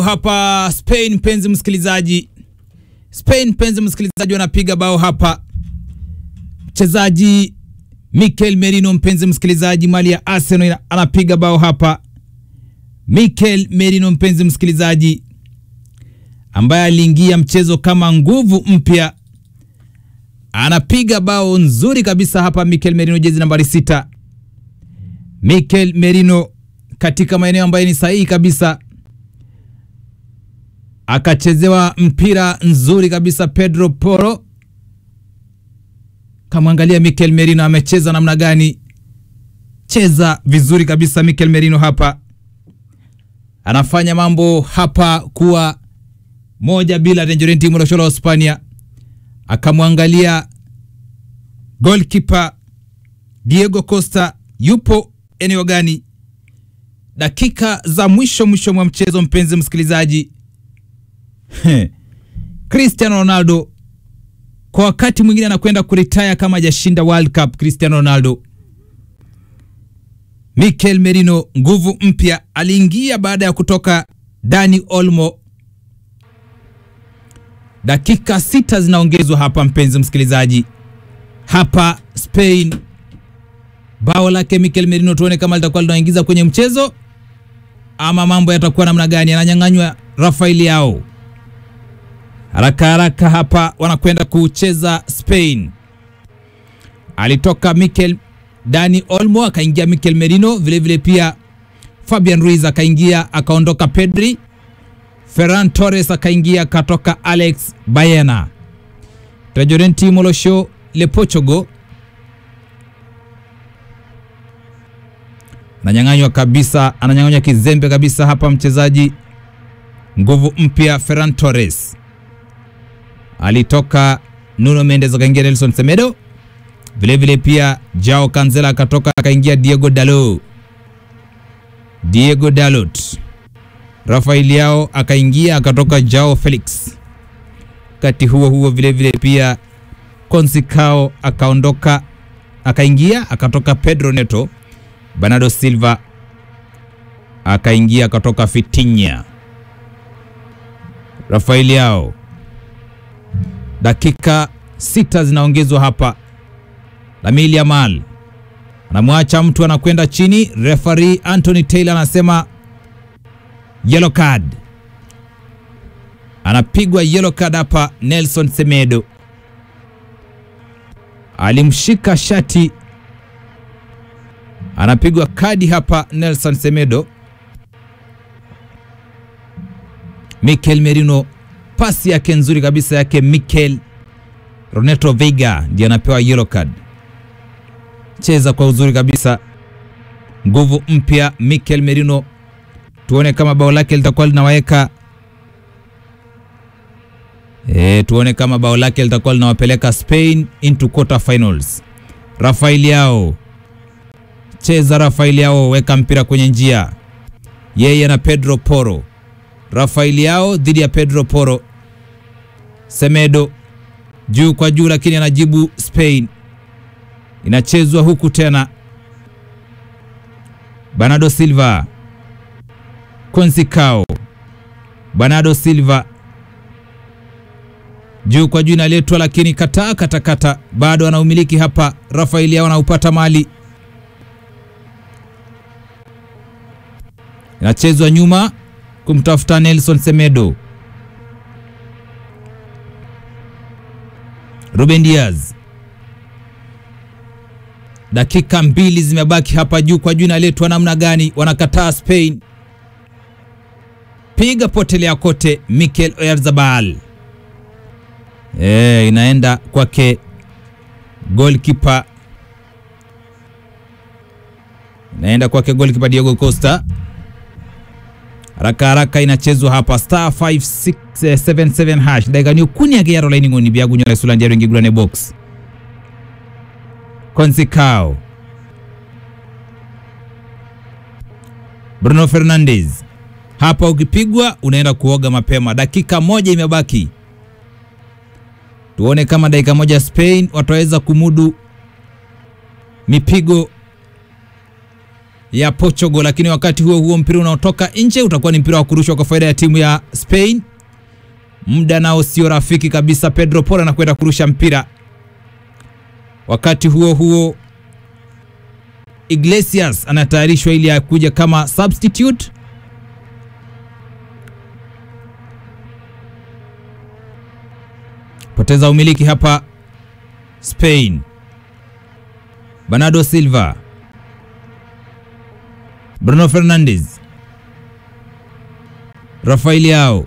hapa Spain, mpenzi msikilizaji. Spain, mpenzi msikilizaji, wanapiga bao hapa. Mchezaji Mikel Merino, mpenzi msikilizaji, mali ya Arsenal anapiga bao hapa. Mikel Merino, mpenzi msikilizaji, ambaye aliingia mchezo kama nguvu mpya, anapiga bao nzuri kabisa hapa. Mikel Merino, jezi nambari sita. Mikel Merino katika maeneo ambayo ni sahihi kabisa akachezewa mpira nzuri kabisa Pedro Porro. Kamwangalia Mikel Merino amecheza namna gani? Cheza vizuri kabisa Mikel Merino hapa, anafanya mambo hapa kuwa moja bila Tangerine timu la Hispania. Akamwangalia goalkeeper Diego Costa yupo eneo gani? Dakika za mwisho mwisho mwa mchezo, mpenzi msikilizaji Cristiano Ronaldo kwa wakati mwingine anakwenda kuritaya kama hajashinda World Cup. Cristiano Ronaldo, Mikel Merino nguvu mpya, aliingia baada ya kutoka Dani Olmo. Dakika sita zinaongezwa hapa, mpenzi msikilizaji, hapa Spain, bao lake Mikel Merino, tuone kama litakuwa linaingiza kwenye mchezo ama mambo yatakuwa namna gani. Ananyang'anywa Rafael Yao haraka haraka hapa wanakwenda kucheza Spain. Alitoka Mikel Dani Olmo akaingia Mikel Merino, vilevile vile pia Fabian Ruiz akaingia akaondoka Pedri, Ferran Torres akaingia akatoka Alex Baena, Tajorenti Molosho Le Portugal ananyang'anywa kabisa, ananyang'anywa kizembe kabisa hapa mchezaji nguvu mpya Ferran Torres alitoka Nuno Mendes akaingia Nelson Semedo, vilevile pia Jao Cancelo akatoka akaingia Diego Dalot, Diego Dalot, Rafael Yao akaingia akatoka Jao Felix. Wakati huo huo vilevile pia Consicao akaondoka akaingia akatoka Pedro Neto, Bernardo Silva akaingia akatoka Fitinya, Rafael Yao dakika sita zinaongezwa hapa. Lamine Yamal anamwacha mtu anakwenda chini. Referee Anthony Taylor anasema yellow card, anapigwa yellow card hapa. Nelson Semedo alimshika shati, anapigwa kadi hapa. Nelson Semedo. Mikel Merino pasi yake nzuri kabisa yake Mikel Roneto Veiga ndiye anapewa yellow card. Cheza kwa uzuri kabisa, nguvu mpya Mikel Merino. Tuone kama bao lake litakuwa linawaweka e, tuone kama bao lake litakuwa linawapeleka Spain into quarter finals. Rafael Yao, cheza Rafael Yao, weka mpira kwenye njia, yeye na Pedro Porro. Rafael Yao dhidi ya Pedro Porro. Semedo juu kwa juu, lakini anajibu Spain. Inachezwa huku tena, Bernardo Silva, Consicao, Bernardo Silva juu kwa juu, inaletwa lakini kataa katakata, bado anaumiliki hapa. Rafael Yao anaupata mali, inachezwa nyuma kumtafuta Nelson Semedo. Ruben Diaz, dakika mbili zimebaki hapa. Juu kwa juu inaletwa namna gani? Wanakataa Spain, piga potelea kote. Mikel Oyarzabal e, inaenda kwake goalkeeper, inaenda kwake goalkeeper Diego Costa haraka haraka inachezwa hapa star 5677 hash dakika ni ukuni yake yaro laini ngoni bya gunyora sulandi yaro ngigulane box Consicao Bruno Fernandes hapa, ukipigwa unaenda kuoga mapema. Dakika moja imebaki, tuone kama dakika moja Spain wataweza kumudu mipigo ya Portugal, lakini wakati huo huo mpira unaotoka nje utakuwa ni mpira wa kurushwa kwa faida ya timu ya Spain. Muda nao sio rafiki kabisa. Pedro Porro anakwenda kurusha mpira. Wakati huo huo Iglesias anatayarishwa ili akuja kama substitute. Poteza umiliki hapa Spain. Bernardo Silva, Bruno Fernandes, Rafael Leao.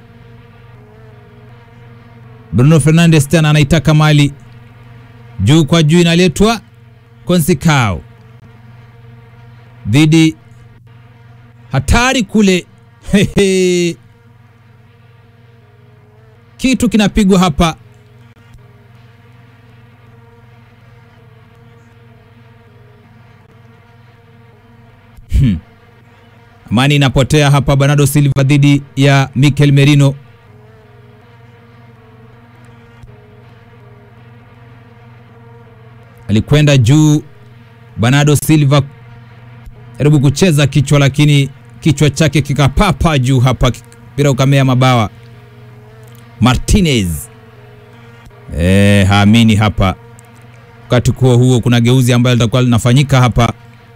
Bruno Fernandes tena anaitaka mali juu kwa juu, inaletwa Consicao dhidi hatari kule. Hehe. Kitu kinapigwa hapa hmm. Amani inapotea hapa. Bernardo Silva dhidi ya Mikel Merino. Alikwenda juu Bernardo Silva jaribu kucheza kichwa, lakini kichwa chake kikapapa juu hapa, mpira ukamea mabawa. Martinez e, haamini hapa. Wakati huo huo kuna geuzi ambayo litakuwa linafanyika hapa.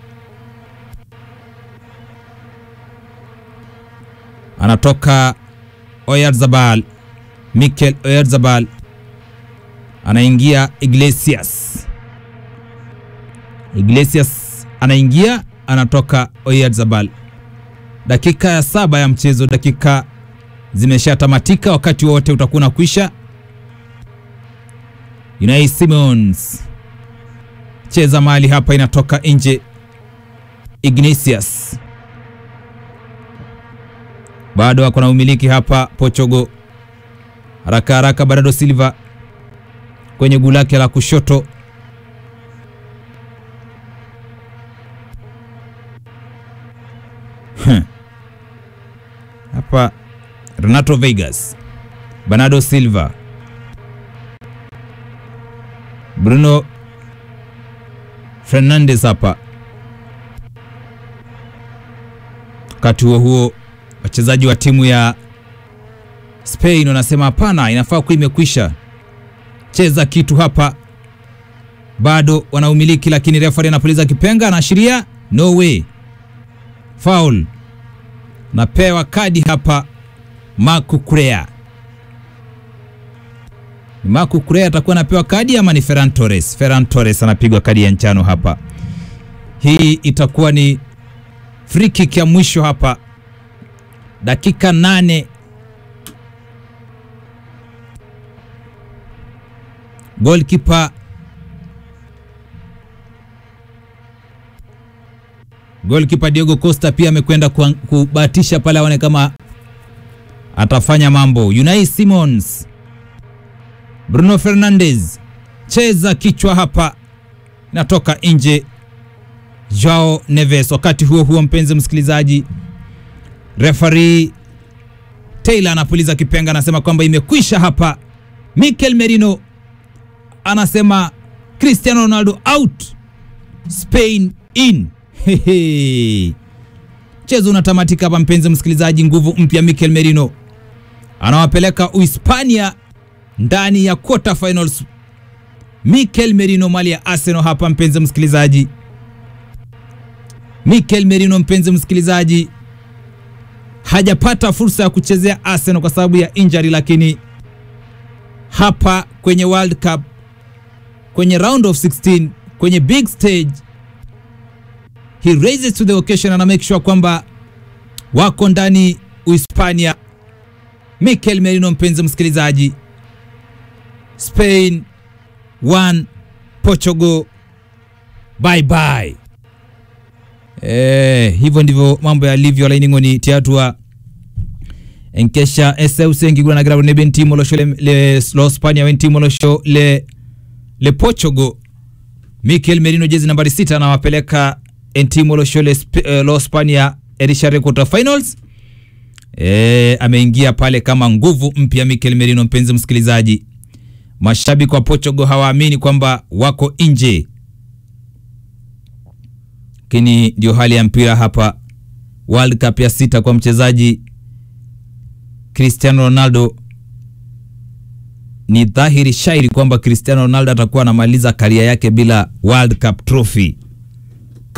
Anatoka Oyarzabal, Mikel Oyarzabal, anaingia Iglesias. Iglesias anaingia, anatoka Oyarzabal. Dakika ya saba ya mchezo, dakika zimeshatamatika, wakati wote utakuwa unakwisha. Unai Simons cheza mali hapa, inatoka nje. Ignatius bado ako na umiliki hapa. Portugal haraka haraka, Bernardo Silva kwenye guu lake la kushoto hapa Renato Vegas, Bernardo Silva, Bruno Fernandes hapa. Wakati huo huo, wachezaji wa timu ya Spain wanasema hapana, inafaa kuwa imekwisha, cheza kitu hapa. Bado wanaumiliki, lakini referee anapuliza kipenga, anaashiria no way, foul napewa kadi hapa. Marco Correa, ni Marco Correa atakuwa anapewa kadi ama ni Ferran Torres? Ferran Torres anapigwa kadi ya njano hapa. Hii itakuwa ni free kick ya mwisho hapa, dakika nane. Goalkeeper Goalkeeper Diego Costa pia amekwenda kubahatisha pale, aone kama atafanya mambo. Unai Simons, Bruno Fernandes, cheza kichwa hapa, inatoka nje. Joao Neves. Wakati huo huo, mpenzi msikilizaji, referee Taylor anapuliza kipenga, anasema kwamba imekwisha hapa. Mikel Merino anasema Cristiano Ronaldo out, Spain in. Mchezo unatamatika hapa mpenzi msikilizaji. Nguvu mpya Mikel Merino anawapeleka Uhispania ndani ya quarter finals. Mikel Merino mali ya Arsenal hapa mpenzi msikilizaji. Mikel Merino mpenzi msikilizaji, hajapata fursa ya kuchezea Arsenal kwa sababu ya injury, lakini hapa kwenye World Cup, kwenye round of 16, kwenye big stage he raises to the occasion and make sure kwamba wako ndani Uhispania. Mikel Merino mpenzi msikilizaji, Spain 1 Portugal bye bye. Eh, hivyo ndivyo mambo yalivyo lainingoni tiatua enkesha eseusi enkigura nagira ne bentimo losho le, le lo Spania wentimo losho le le Portugal. Mikel Merino jezi nambari sita anawapeleka entimo losho le uh, lo Spania erishare quarter finals. E, ameingia pale kama nguvu mpya Mikel Merino. Mpenzi msikilizaji, mashabiki wa Portugal hawaamini kwamba wako nje lakini ndio hali ya mpira hapa. World Cup ya sita kwa mchezaji Cristiano Ronaldo. Ni dhahiri shairi kwamba Cristiano Ronaldo atakuwa anamaliza karia yake bila World Cup trophy.